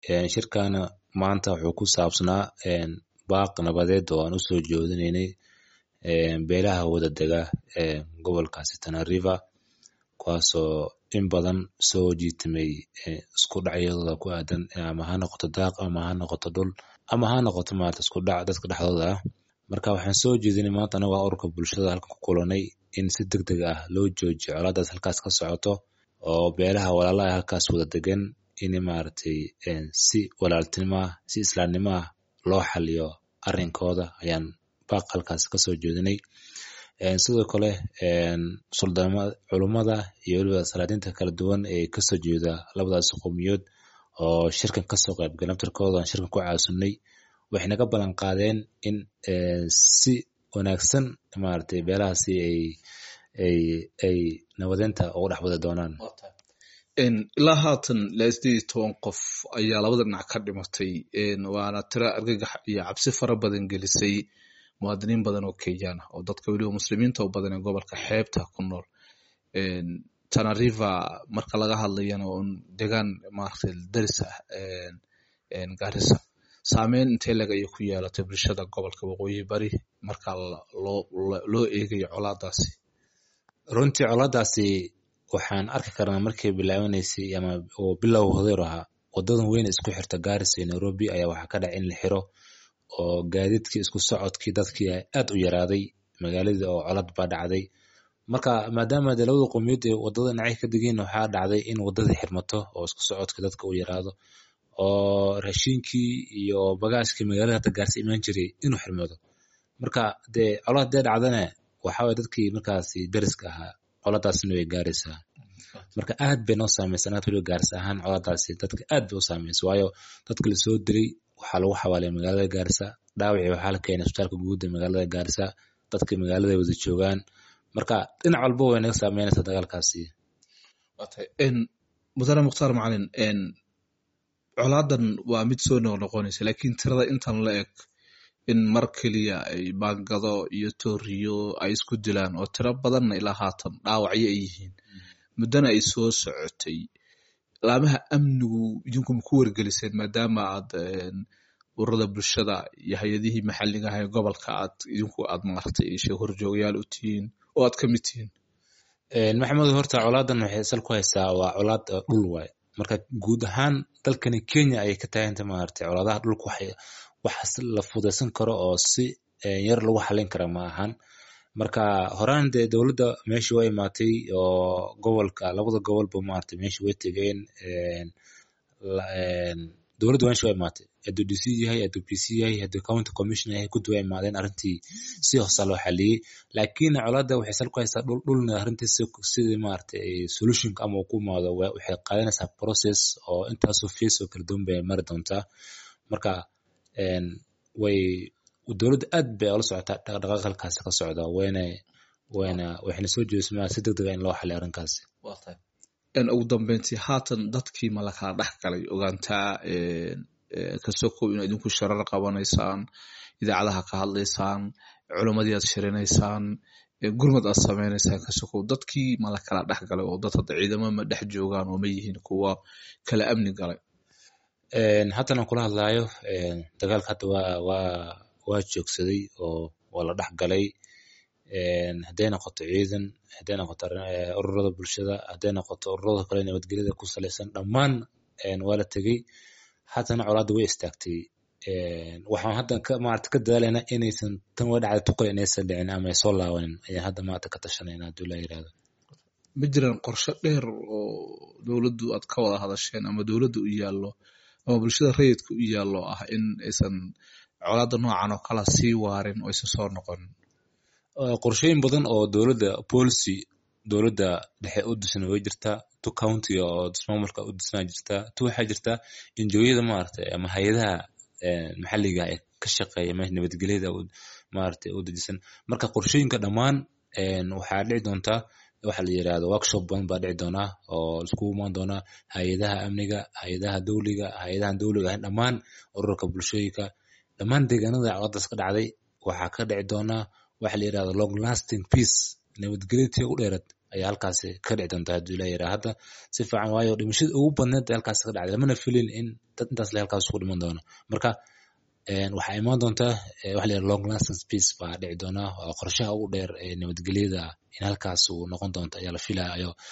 shirkana maanta wuxuu ku saabsanaa baaq nabadeed oo aan usoo jeedinaynay beelaha wada dega gobolkaasi Tana River kuwaasoo in badan soo jiitamay isku dhacyadooda ku aadan ama ha noqoto daaq ama ha noqoto dhul ama ha noqoto maarata isku dhac dadka dhexdooda ah marka waxaan soo jeedinay maanta anaga ururka bulshada halkan ku kulanay in si degdeg ah loo joojiyo colaadaas halkaas ka socoto oo beelaha walaalaha halkaas wada degan in maaragtay si walaaltinimo ah si islaamnimo ah loo xaliyo arrinkooda ayaan baaq halkaas kasoo jeedinay sidoo kale culummada iyo weliba salaadiinta kala duwan ee kasoo jeeda labadaas qowmiyood oo shirkan kasoo qaybgalay naftarkooda aan shirkan ku caasunay waxay naga ballan qaadeen in si wanaagsan maaragtay beelahaasi ay ay ay nabadeynta ugu dhex wada doonaan ilaa haatan ilaa sideed iyo toban qof ayaa labada dhinac ka dhimatay waana tira argagax iyo cabsi fara badan gelisay muwaadiniin badan oo kenyaan ah oo dadka weliba muslimiinta u badan ee gobolka xeebta ku nool Tana River marka laga hadlayana un degaan maaragtay daris ah Garissa saameyn intee leg ayay ku yeelatay bulshada gobolka waqooyi bari marka loo loo eegayo colaadaasi runtii colaadaasi waxaan arki karnaa markay bilaabanaysay ama oo bilow hodeer ahaa wadadan weyn isku xirta Garissa iyo Nairobi ayaa waxaa ka dhacay in la xiro oo gaadiidkii isku socodkii dadkii aad u yaraaday magaaladii oo colad baa dhacday marka maadaama de labada qowmiyaed ee wadada dhinacay ka degeen waxaa dhacday in wadadii xirmato oo isku socodkii dadka u yaraado oo raashinkii iyo bagaashkii magaalada hata gaarsi imaan jiray inuu xirmado marka dee colad dee dhacdana waxaa waye dadkii markaasi dariska ahaa coladaasna way gaaraysaa marka aad bay noo saamaysa anaad weliba gaarsi ahaan coladaasi dadka aad bay u saamaysa waayo dadka lasoo dilay waxaa lagu xawaalay magaalada Garissa dhaawacii waxaa la keenay isbitaalka guud ee magaalada Garissa dadka magaalada wada joogaan marka dhinac walba way naga saameynaysaa dagaalkaasi mudane mukhtaar macalin colaadan waa mid soo noqnoqonaysa laakiin tirada intan la eg in mar keliya ay baangado iyo tooriyo ay isku dilaan oo tiro badanna ilaa haatan dhaawacyo ay yihiin muddana ay soo socotay laamaha amnigu idinku ma ku wargeliseen maadaama aad ururada bulshada iyo hay-adihii maxalliga ah ee gobolka aad idinku aad maaragtay ishe horjoogayaal u tihiin oo aad ka mid tihiin maxamed horta colaadan waxay sal ku haysaa waa colaad dhul waay marka guud ahaan dalkani Kenya ayay ka taaganta maaragtay colaadaha dhulka waxay wax la fudaysan karo oo si yar lagu xalin kara ma ahan marka horaan dee dowladda meeshii way imaatay oo gobolka labada gobolba maaragtay meeshii way tegeen dowladda meeshii way imaatay hadduu DC yahay hadduu PC yahay hadduu county commissioner yahay guddi way imaadeen arrintii si hoosa loo xaliyey laakiin colaadda waxay sal ku haysaa dhul dhulna arrintii sidii maaragtay solutionka ama uu ku imaado waxay qaadanaysaa process oo intaasoo fees oo kala duwan bay mari doontaa marka way dowladda aad bay ula socotaa dhaqdhaqaaq halkaasi ka socda wayna wayna waxayna soo jeedismaa si degdeg ah in loo xaliyo arrinkaasi ugu dambeyntii haatan dadkii ma la kala dhex galay ogaantaa kasokow ina idinku sharar qabanaysaan idaacadaha ka hadlaysaan culimmadii aad shirinaysaan gurmad aad sameynaysaan kasokow dadkii ma la kala dhex galay oo dad hadda ciidamo ma dhex joogaan oo ma yihiin kuwa kala amni galay haatan aan kula hadlaayo dagaalka hadda waa waa waa joogsaday oo waa la dhex galay hadday noqoto ciidan hadday noqoto ururada bulshada hadday noqoto ururada kale nabadgelyada ku salaysan dhammaan waa la tegey haatana colaadda way istaagtay waxaan hadda maarata ka dadaalaynaa inaysan tan waa dhacda tuqal inaysan dhicin ama ay soo laabanin ayaan hadda maarata ka tashanayna hadduu la yirahdo ma jiraan qorshe dheer oo dowladdu aad ka wada hadasheen ama dowladda u yaallo ama bulshada rayidka u yaallo ah in aysan colaadda noocan oo kala sii waarin oo aysan soo noqonin qorshooyin badan oo dowladda policy dowladda dhexe u disan way jirtaa tu county oo ismaamulka u disnaa jirtaa tu waxaa jirtaa injooyada maaragtay ama hay-adaha maxalliga ee ka shaqeeya meesha nabadgelyada maaragtay u dejisan marka qorshooyinka dhammaan waxaa dhici doontaa waxa la yirahdo workshop badan baa dhici doonaa oo iskugu imaan doonaa hay-adaha amniga hay-adaha dowliga hay-adahan dowliga ahayn dhammaan ururka bulshooyinka dhammaan deegaanada colaadaas ka dhacday waxaa ka dhici doonaa waxa la yirahdo long lasting peace nabadgelyadii u dheerad ayaa halkaasi ka dhici doonta hadduu ilaa yaraa hadda si fiican waayo dhimashada ugu badneed ee halkaasi ka dhacday lamana filin in dad intaas le halkaas ku dhiman doono marka waxaa imaan doontaa waxa la yidhaha long lasting peace baa dhici doonaa waa qorshaha ugu dheer ee nabadgelyada in halkaas uu noqon doonto ayaa la filayo